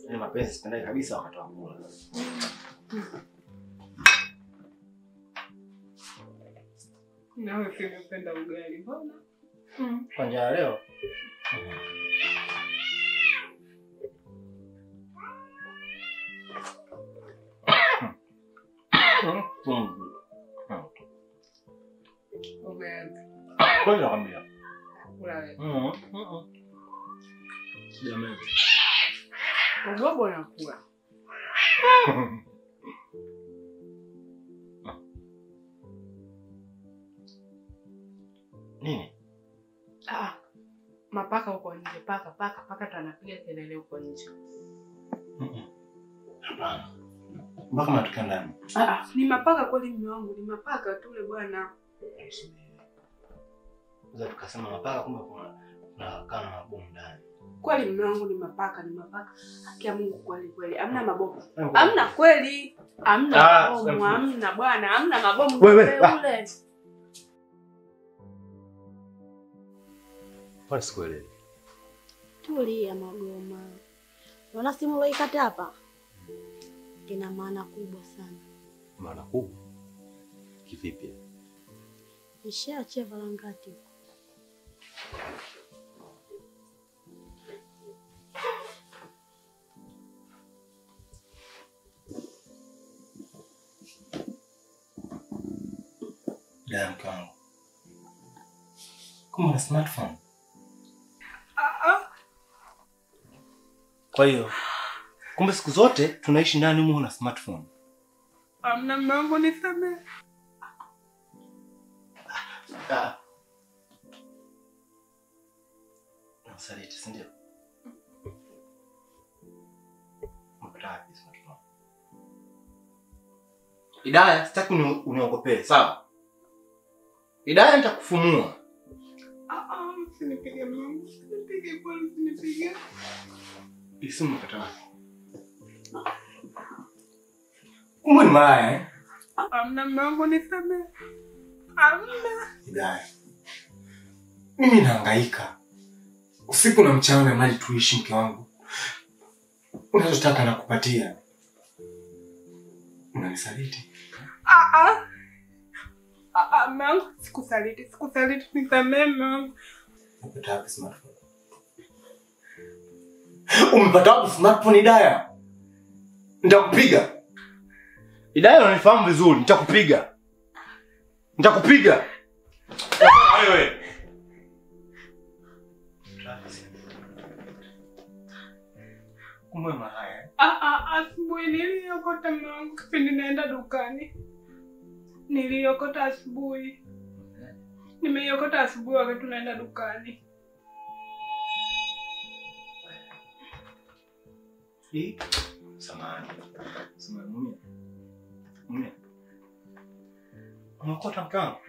Ile mapenzi sipendai kabisa wakati wa kula. Nawe pia unapenda ugali mbona? Kwa njia ya leo. Ugali. Kweli nakwambia. Kula wewe. Mhm. Mhm. Jamani. Ugobo unakula. Nini? Ah. Mapaka huko nje, paka paka paka tanapiga kelele huko nje. Mhm. Hapana. Mpaka mnatokea ndani. Ah, ni mapaka kweli mume wangu, ni mapaka tule bwana. Za tukasema mapaka kumbe kuna kuna kana mabomu ndani. Kweli mume wangu ni mapaka, ni mapaka. Haki ya Mungu kweli kweli. Hamna mabomu. Hamna kweli. Hamna Ah, mabomu, sasa- hamna bwana, hamna mabomu. Wewe, Ule ah. ule. Kwani sikuelewi. Tulia Magoma, naona simu uloikata hapa ina maana kubwa sana. Maana kubwa. Kivipi? Nishaachia Valangati huko. Dada mke wangu. Kumbe una smartphone. Ah, ah. Kwa hiyo kumbe siku zote tunaishi ndani humu na smartphone. Hamna mume wangu nisamehe. Ah. Nasaliti, si ndio? Umepata wapi smartphone? Idaya, sitaki uni- uniogopee, sawa? Idaya nitakufumua. Ah, ah, usinipige mume wangu. Usinipige bwana, usinipige. Hii simu umepata wapi? Kumbe ni malaya, eh? Hamna mume wangu nisamehe. Hamna. Hidaya, mimi nahangaika usiku na mchana na mali tuishi, mke wangu, unachotaka nakupatia, unanisaliti. Ah, ah. Ah, ah, mume wangu sikusaliti, sikusaliti, nisamehe mume wangu. Umepata wapi smartphone? Umepata wapi smartphone, Hidaya? Nitakupiga Hidaya, unanifahamu vizuri, nitakupiga, nitakupiga wewe. Kumbe malaya eh? Ah, ah, asubuhi niliokota mume wangu kipindi naenda dukani. Niliokota asubuhi. Nimeiokota asubuhi wakati tunaenda dukani. Hii? Samahani. Samahani, mumia. Mumia. Umekota mke wangu?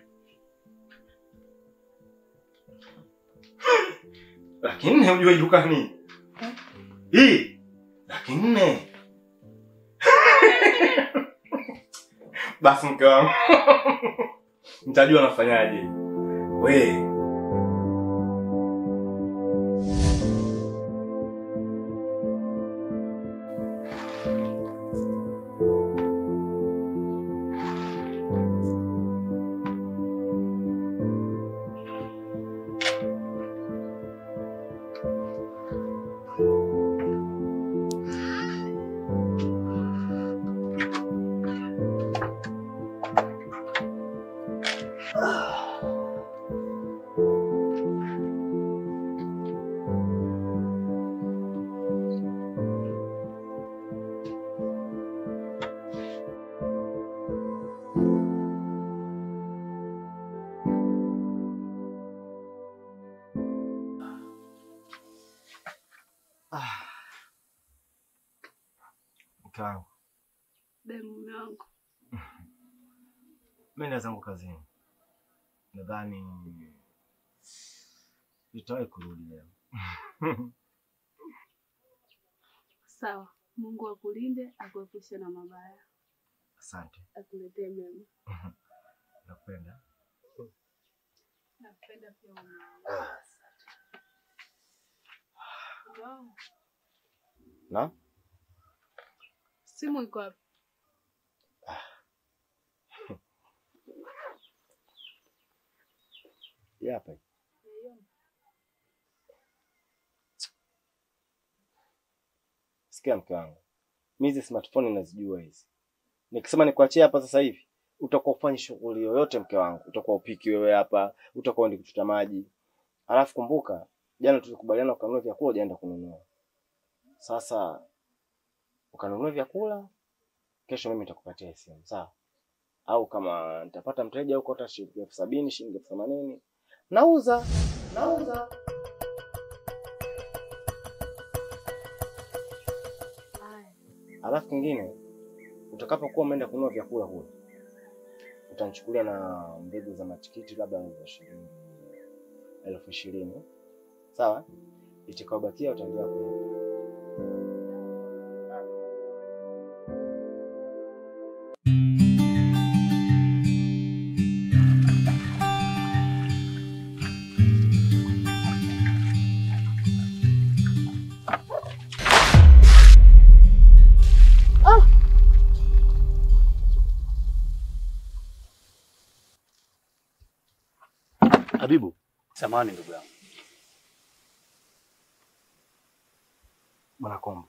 Laki nne ujue dukani. Hii? Laki nne. Basi mke wangu. Nitajua nafanyaje. We. Mke wangu. Be mume wangu. Mimi nenda zangu kazini. Nadhani nitawahi kurudi leo. Sawa. Mungu akulinde, akuepushe na mabaya, Asante. akuletee mema. Nakupenda. Nakupenda pia mume wangu. Mume wangu, Na? Simu iko wapi? Hii hapa. Sikia mke wangu, mi hizi smartphone nazijua hizi. Nikisema nikuachie hapa sasa hivi, utakuwa ufanye shughuli yoyote mke wangu, utakuwa upiki wewe hapa, utakuwa uende kuchota maji. Alafu kumbuka, jana tulikubaliana ukanunua vyakula, ujaenda kununua. Sasa ukanunua vyakula, kesho mimi nitakupatia simu, sawa? Au kama nitapata mteja huko hata shilingi elfu sabini shilingi elfu themanini nauza nauza. Alafu kingine, utakapokuwa umeenda kununua vyakula kule, utanichukulia na mbegu za matikiti labda za shilingi elfu ishirini sawa? Itakayobakia utaendelea kulipa. Habibu, samahani ndugu yangu. Bwana Kombo,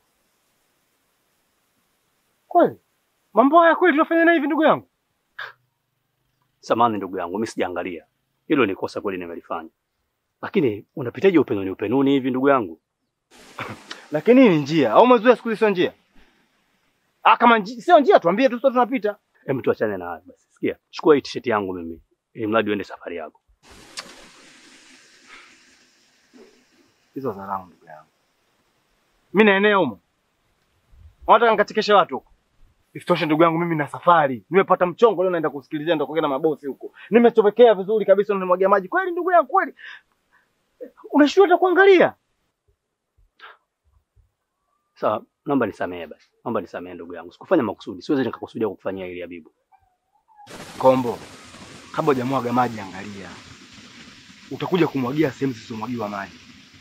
kweli mambo haya kweli tunafanya na hivi ndugu yangu? Samahani ndugu yangu, mimi sijaangalia. Hilo ni kosa kweli nimelifanya. Lakini unapitaje upenuni upenuni hivi ndugu yangu? Lakini hii ni njia au mazoea siku hizi sio njia? Ah, kama nji, sio njia tuambie tu sio tunapita. Hebu tuachane na hayo basi. Sikia, chukua hii t-shirt yangu mimi. Ili mradi uende safari yako. Hizo za rangu ndugu yangu. Mimi na eneo humo. Wanataka nikatikeshe watu huko. Isitoshe ndugu yangu mimi na safari. Nimepata mchongo leo naenda kusikilizia ndo kuongea na mabosi huko. Nimechomekea vizuri kabisa na nimwagia maji. Kweli ndugu yangu kweli. Unashindwa hata kuangalia. Sawa, naomba nisamehe basi. Naomba nisamehe ndugu yangu. Sikufanya makusudi. Siwezi nikakusudia kukufanyia hili Habibu. Kombo. Kabla hujamwaga maji angalia. Utakuja kumwagia sehemu zisizomwagiwa maji.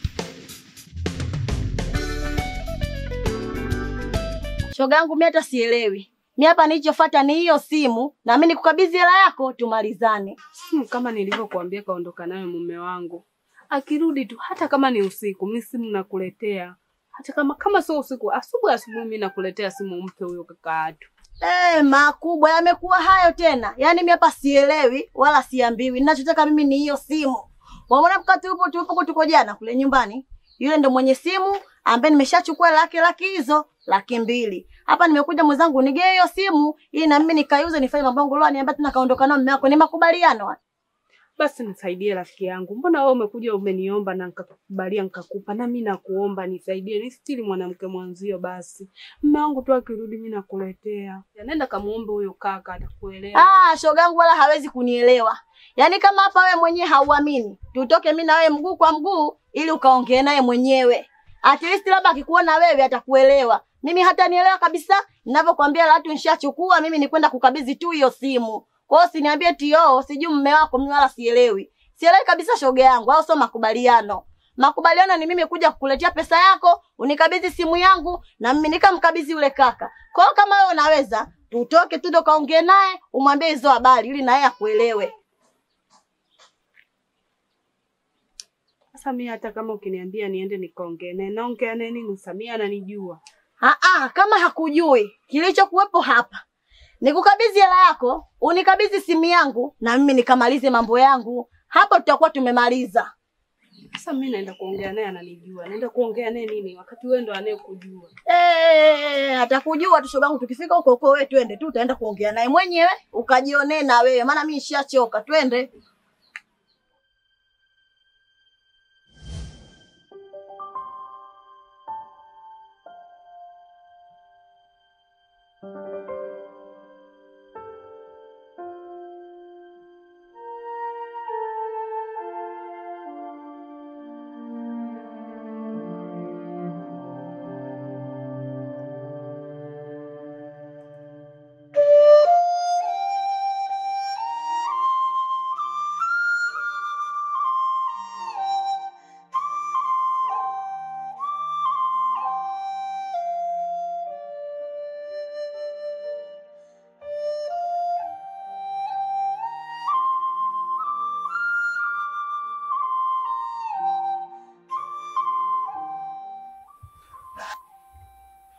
Shoga yangu mimi hata sielewi. Mimi hapa nilichofuata ni hiyo simu na mimi nikukabidhi hela yako tumalizane. Simu kama nilivyokuambia kaondoka nayo mume wangu. Akirudi tu hata kama ni usiku, mimi simu nakuletea. Hata kama kama sio usiku, asubuhi asubuhi mimi nakuletea simu mpe huyo kaka yetu. Eh, makubwa yamekuwa hayo tena. Yaani mimi hapa sielewi wala siambiwi. Ninachotaka mimi ni hiyo simu. Waona mkati upo tupo tuko jana kule nyumbani. Yule ndo mwenye simu ambaye nimeshachukua laki laki hizo laki mbili. Hapa nimekuja mwenzangu nigee hiyo simu ili na mimi nikaiuze nifanye mambo yangu leo niambia tena kaondoka nao mume wako ni makubaliano. haya. Basi nisaidie rafiki yangu. Mbona wewe umekuja umeniomba na nikakubalia nikakupa na mimi nakuomba nisaidie. Ni stili mwanamke mwanzio basi. Mume wangu tu akirudi mimi nakuletea. Nenda kamuombe huyo kaka atakuelewa. Ah, shoga yangu wala hawezi kunielewa. Yaani kama hapa wewe mwenyewe hauamini, tutoke mimi na wewe mguu kwa mguu ili ukaongee naye mwenyewe. At least labda akikuona wewe atakuelewa. Mimi hata nielewa kabisa ninavyokuambia la watu nishachukua mimi ni kwenda kukabidhi tu hiyo simu. Kwa hiyo usiniambie tio, sijui mume wako mimi wala sielewi. Sielewi kabisa shoga yangu, au sio makubaliano. Makubaliano ni mimi kuja kukuletea pesa yako, unikabidhi simu yangu na mimi nikamkabidhi yule kaka. Kwa hiyo kama wewe unaweza, tutoke tu ndo kaongee naye, umwambie hizo habari ili na yeye akuelewe. Sasa mimi hata kama ukiniambia niende nikaongee naye, naongea naye nini? Samia ananijua. Ah ah, kama hakujui kilichokuwepo hapa nikukabidhi hela yako, unikabidhi simu yangu na mimi nikamalize mambo yangu. Hapo tutakuwa tumemaliza. Sasa mimi naenda kuongea naye, ananijua. Naenda kuongea naye nini wakati wewe ndo anayekujua? Eh, atakujua tu shogangu. Tukifika huko huko, wewe twende tu, utaenda kuongea naye mwenyewe ukajionee na wewe, maana mimi nishachoka. Twende.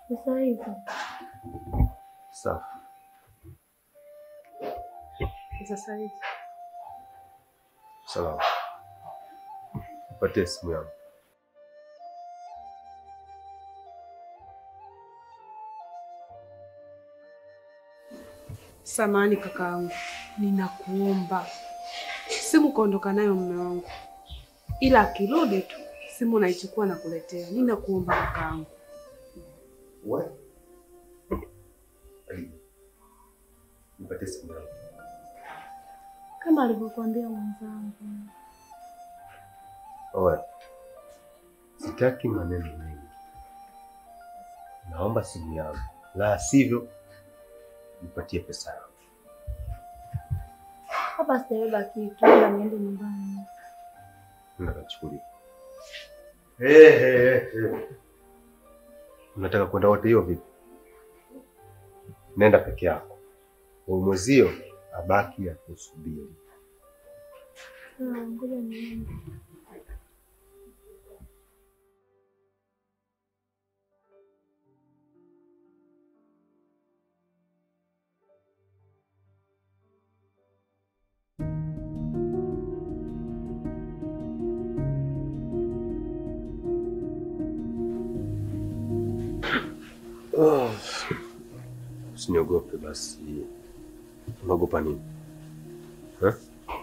Sasa hivi Safi. Sasa hivi Salama. Nipatie simu yangu. Samahani kakaangu, ninakuomba simu kaondoka nayo mume wangu, ila akirudi tu simu naichukua na kuletea. Ninakuomba kakaangu. We. Ali. Nipatie simu yangu. kama alivyokuambia mwenzangu, Owe. Sitaki maneno mengi. Naomba simu yangu. La sivyo nipatie pesa yangu. hapa sitabeba kitu, ila niende nyumbani. Nakachukulia. Hey, hey, hey. Unataka kwenda wote hiyo vipi? Nenda peke yako. Huyu mwezio abaki akusubiri. Sawa, ngoja niende. Oh. Usiniogope basi. Unaogopa nini? Eh?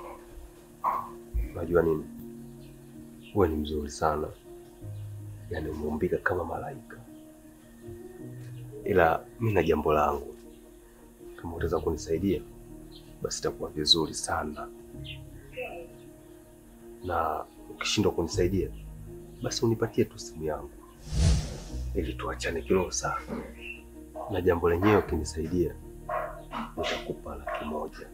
Unajua nini? Wewe ni mzuri sana, yaani umeumbika kama malaika, ila mi na jambo langu. Kama utaweza kunisaidia basi itakuwa vizuri sana, na ukishindwa kunisaidia basi unipatie tu simu yangu ili tuachane kiroho sana, na jambo lenyewe ukinisaidia nitakupa laki moja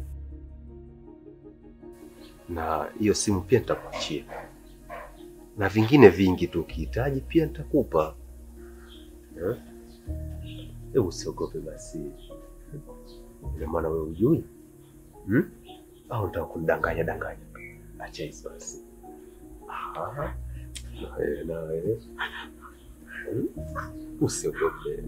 na hiyo simu pia nitakuachia, na vingine vingi tu ukihitaji pia nitakupa. Eh? Hebu usiogope basi. Ina maana wewe ujui hmm? Au unataka kunidanganya danganya? Acha hizo basi. Aha. Na wewe na wewe Hmm? Usiogope.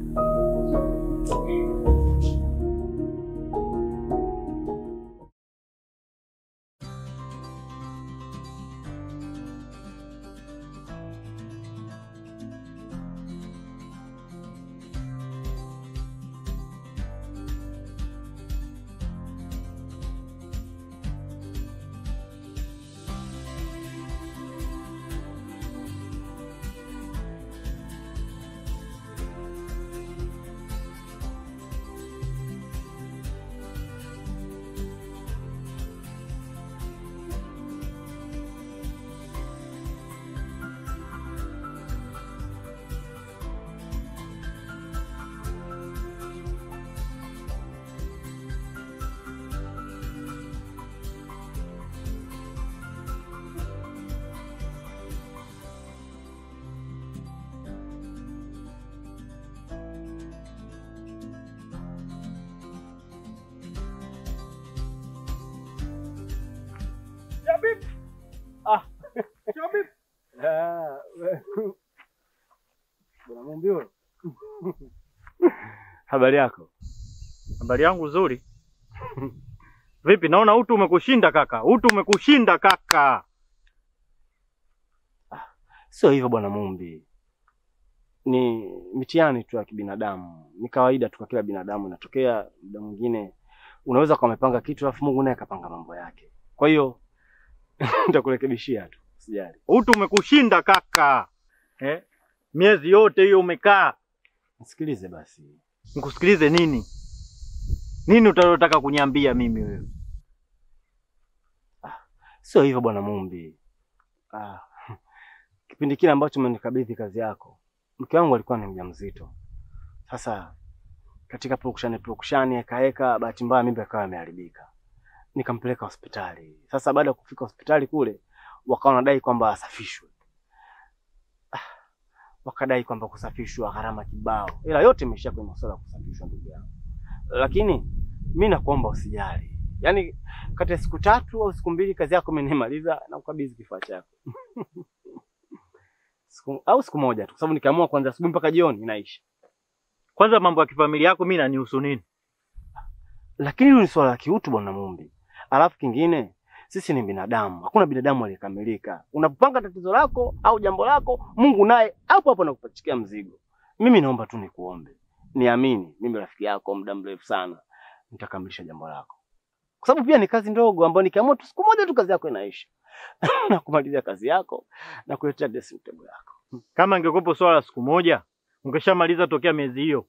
Bwana Mumbio. Habari yako? Habari yangu nzuri. Vipi, naona utu umekushinda kaka, utu umekushinda kaka. Sio hivyo bwana Mumbi, ni mitihani tu ya kibinadamu, ni kawaida tu kwa kila binadamu. Inatokea muda mwingine unaweza kuwa umepanga kitu alafu Mungu naye akapanga mambo yake. Kwa hiyo nitakurekebishia tu, usijali. Utu umekushinda kaka. Eh? Miezi yote hiyo umekaa. Nisikilize basi. Nikusikilize nini? Nini utalotaka kuniambia mimi wewe? Sio hivyo bwana Mumbi. Ah, kipindi kile ambacho umenikabidhi kazi yako, mke wangu alikuwa ni mjamzito. Sasa katika purukushani purukushani, ekaeka, bahati mbaya mimba ikawa imeharibika, nikampeleka hospitali. Sasa baada ya kufika hospitali kule, wakawa wanadai kwamba asafishwe. Ah, wakadai kwamba kusafishwa gharama kibao, ila yote imeishia kwenye masuala ya kusafishwa, ndugu yangu. Lakini mi nakuomba usijali, yaani kati ya siku tatu au siku mbili kazi yako imenimaliza na kukabidhi kifaa chako siku, au siku moja tu, kwa sababu nikiamua kuanzia asubuhi mpaka jioni inaisha. Kwanza mambo ya kifamilia yako mimi nanihusu nini? Lakini hilo ni swala la kiutu bwana Mumbi. Alafu kingine, sisi ni binadamu, hakuna binadamu aliyekamilika. Unapopanga tatizo lako au jambo lako, Mungu naye hapo hapo anakupachikia mzigo. Mimi naomba tu nikuombe, niamini, mimi rafiki yako muda mrefu sana, nitakamilisha jambo lako, kwa sababu pia ni kazi ndogo ambayo nikiamua tu siku moja tu kazi yako inaisha na kumalizia kazi yako na kuletea dressing table yako. Kama ingekuwepo swala la siku moja, ungeshamaliza tokea miezi hiyo.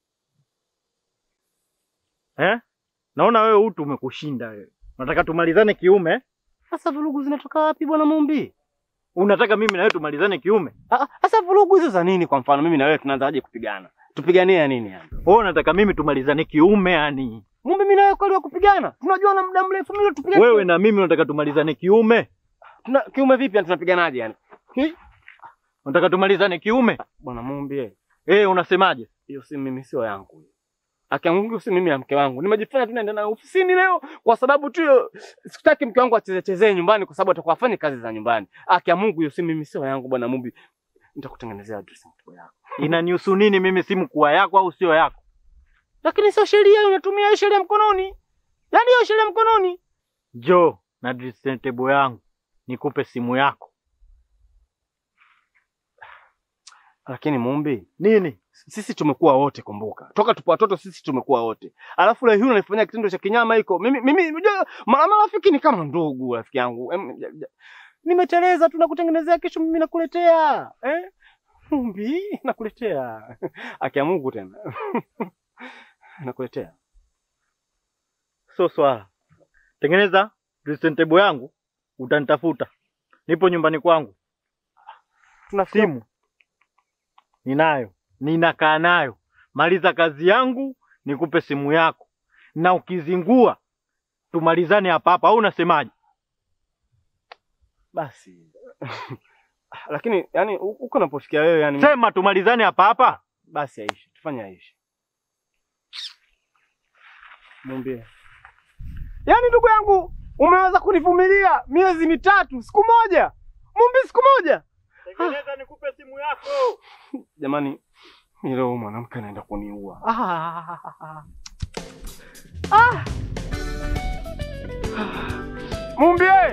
Eh? Naona wewe utu umekushinda wewe. Unataka tumalizane kiume? Sasa vurugu zinatoka wapi bwana Mumbi? Unataka mimi na wewe tumalizane kiume? Ah, ah, Sasa vurugu hizo za nini? Kwa mfano mimi na wewe tunaanzaje kupigana? Tupiganie ya nini yani? Wewe unataka mimi tumalizane kiume yani? Mumbi, mimi na wewe kweli wa kupigana? Tunajua na muda mrefu mimi tupigane. Wewe na mimi unataka tumalizane kiume? Tuna, kiume vipi yani tunapiganaje yani? Hi? Unataka tumalizane kiume? Bwana Mumbi, eh, Eh, unasemaje? hiyo si mimi sio yangu. hiyo. Haki ya Mungu si mimi ya mke wangu. Nimejifanya tu naenda naye ofisini leo kwa sababu tu hiyo sikutaki mke wangu acheze chezee nyumbani kwa sababu atakuwa afanye kazi za nyumbani. Haki ya Mungu hiyo si mimi sio yangu bwana Mumbi. Nitakutengenezea dressing table yako. Inanihusu nini mimi simu kuwa yako au sio yako? Lakini sio sheria unatumia hiyo sheria mkononi. Yaani hiyo sheria mkononi. Njoo na dressing table yangu. Nikupe simu yako. Lakini Mumbi, Nini? sisi tumekuwa wote, kumbuka, toka tupo watoto sisi tumekuwa wote, alafu leo hii unanifanyia kitendo cha kinyama hiko. Mimi mimi unajua, ma- marafiki ni kama ndugu, rafiki yangu. Em, ja- ja- Nimeteleza tu nakutengenezea, kesho mimi nakuletea eh? Mumbi, nakuletea akia Mungu tena nakuletea. Sio swala. Tengeneza dressing table yangu, utanitafuta. Nipo nyumbani kwangu. Tuna Simu ninayo, ninakaa nayo. Maliza kazi yangu, nikupe simu yako, na ukizingua tumalizane hapa hapa, au unasemaje? basi lakini yani huko unapofikia wewe yani, Sema tumalizane hapa hapa. basi aishi, tufanye aishi. Mwambie. Yaani ndugu yangu umeweza kunivumilia miezi mitatu, siku moja. Mumbi siku moja. Tengeneza nikupe simu yako. Jamani, mimi leo mwanamke anaenda kuniua. Ah. Ah. Mumbie.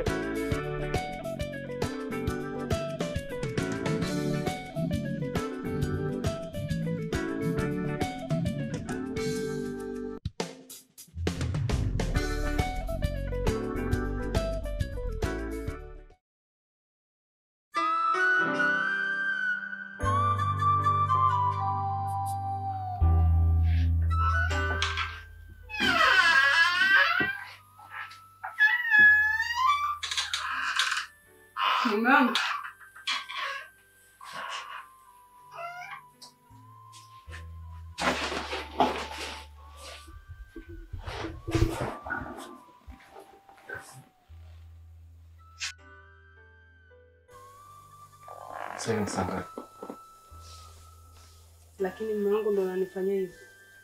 Mume wangu Sasa ni saa ngapi? lakini mume wangu ndo ananifanyia hivyo.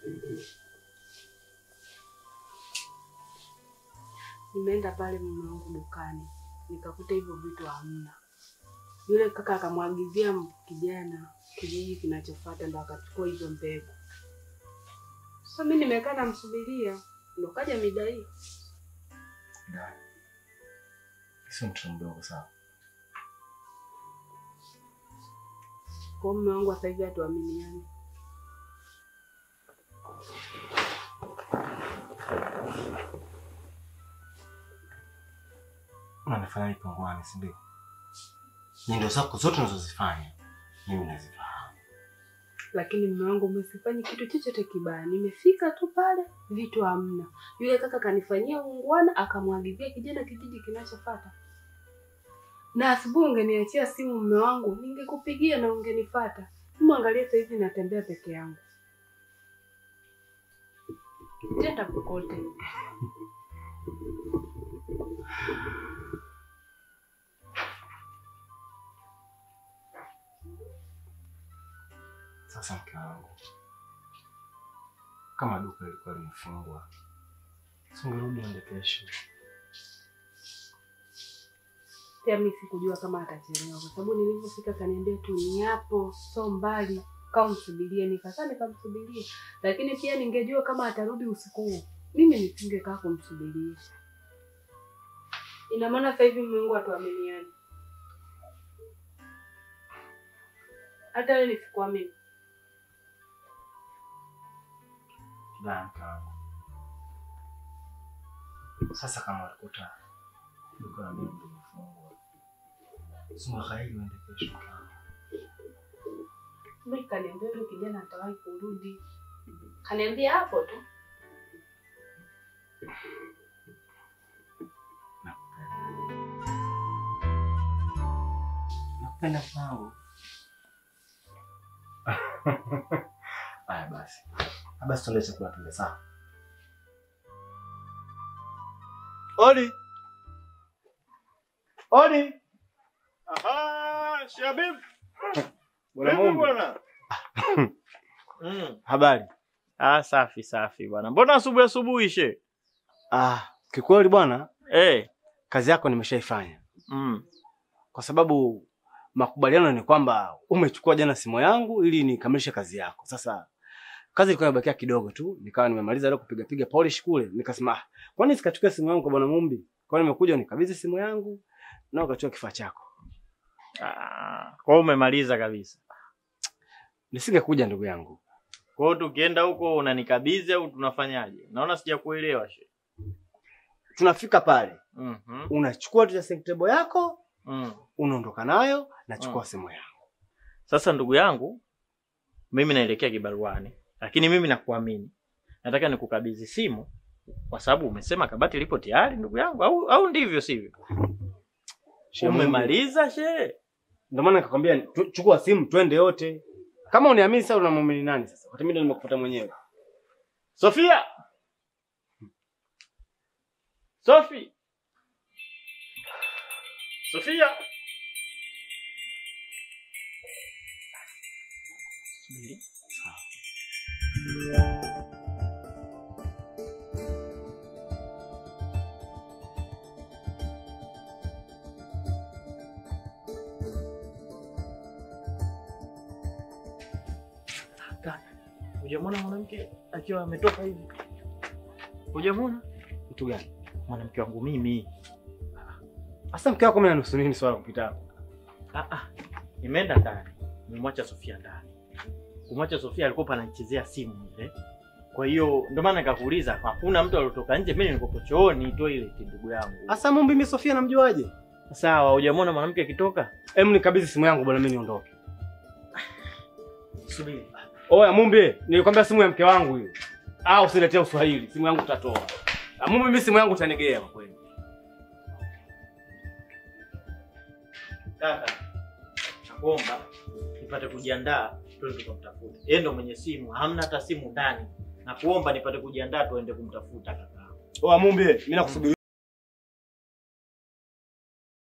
Nimeenda pale mume wangu dukani nikakuta hivyo vitu hamna. Yule kaka akamwagizia kijana kijiji kinachofuata, ndo akachukua hizo mbegu. Sasa mimi nimekaa namsubiria, ndo kaja mida hii. Da. Sio mtoto mdogo sawa. Kwa hiyo mume wangu sasa hivi hatuaminiani. Unanifanya ipungwani, si ndio? Nyendo zako zote unazozifanya mimi nazifahamu. lakini mume wangu umesifanyi kitu chochote kibaya. Nimefika tu pale, vitu hamna. Yule kaka kanifanyia ungwana, akamwagizia kijana kijiji kinachofuata. Na asubuhi ungeniachia simu mume wangu, ningekupigia na ungenifata. Mwangalie sasa hivi natembea peke yangu, tenda kokote. Sasa mke wangu, kama duka lilikuwa limefungwa, si ungerudi ende kesho? Pia mimi sikujua kama atachelewa, kwa sababu nilivyofika kaniambia tu ni hapo, so mbali. kaa umsubirie. Nikakaa nikamsubiria, lakini pia ningejua kama atarudi usiku huu, mimi nisingekaa kumsubiria. Ina maana sasa hivi mume wangu hatuaminiani, hata wewe nisikuamini. Vibaya mke wangu. Sasa kama ulikuta duka la mimi limefungwa, simwakaili uende kesho mke wangu. Mimi kaniambia yule kijana atawahi kurudi, kaniambia hapo tu. Nakupenda mke wangu. Haya basi, Ah, basi tuende chakula tule sawa. Odi. Odi. Aha, Shabib. Bwana Vipi Mungu. bwana? Mm. Habari. Ah, safi safi bwana. Mbona asubuhi asubuhi she? Ah, kikweli bwana, Eh. kazi yako nimeshaifanya Mm. kwa sababu makubaliano ni kwamba umechukua jana simu yangu ili nikamilishe kazi yako. Sasa kazi ilikuwa imebakia kidogo tu, nikawa nimemaliza leo kupiga piga polish kule, nikasema ah, kwani sikachukua simu yangu kwa bwana Mumbi? Kwa nini nimekuja unikabidhi simu yangu na ukachukua kifaa chako? Ah, kwa hiyo umemaliza kabisa. Nisingekuja ndugu yangu. Kwa hiyo tukienda huko unanikabidhi au tunafanyaje? Naona sijakuelewa she. Tunafika pale, Mhm. unachukua tu dressing table yako, Mm. unaondoka nayo, nachukua Mm. simu yangu. Sasa ndugu yangu, mimi naelekea kibaruani, lakini mimi nakuamini. Nataka nikukabidhi simu kwa sababu umesema kabati lipo tayari ndugu yangu, au au ndivyo sivyo? Shehe Mumbi, Umemaliza she? Ndio maana nikakwambia tu- chukua simu twende yote. Kama uniamini sasa unamwamini nani sasa? Wakati mimi ndo nimekufuata mwenyewe. Sofia! Sofi! Sofia! Subiri. Kaka, hujamwona mwanamke akiwa ametoka hivi? Hujamwona? Mtu gani? Mwanamke wangu mimi. Sasa mke wako mimi anahusu nini swala kupita hapo? Ah, ah. Nimeenda ndani, nimemwacha Sofia ndani. Kumwacha Sofia alikuwa ananichezea simu ile. Kwa hiyo ndio maana nikakuuliza, hakuna mtu aliotoka nje, mimi nilikuwa chooni toilet ndugu yangu. Sasa Mumbi mimi Sofia namjuaje? Sawa, hujamwona mwanamke akitoka? Em nikabidhi simu yangu bwana mimi niondoke. Subiri. Oya Mumbi, nilikwambia simu ya mke wangu hiyo. Ah, usiletee Uswahili, simu yangu utatoa. Ah, Mumbi mimi simu yangu utanigea kwa kweli. Kaka, nakuomba nipate kujiandaa tuende tukamtafuta. Yeye ndo mwenye simu, hamna hata simu ndani. Nakuomba nipate kujiandaa tuende kumtafuta kaka. Oya Mumbi, mimi nakusubiri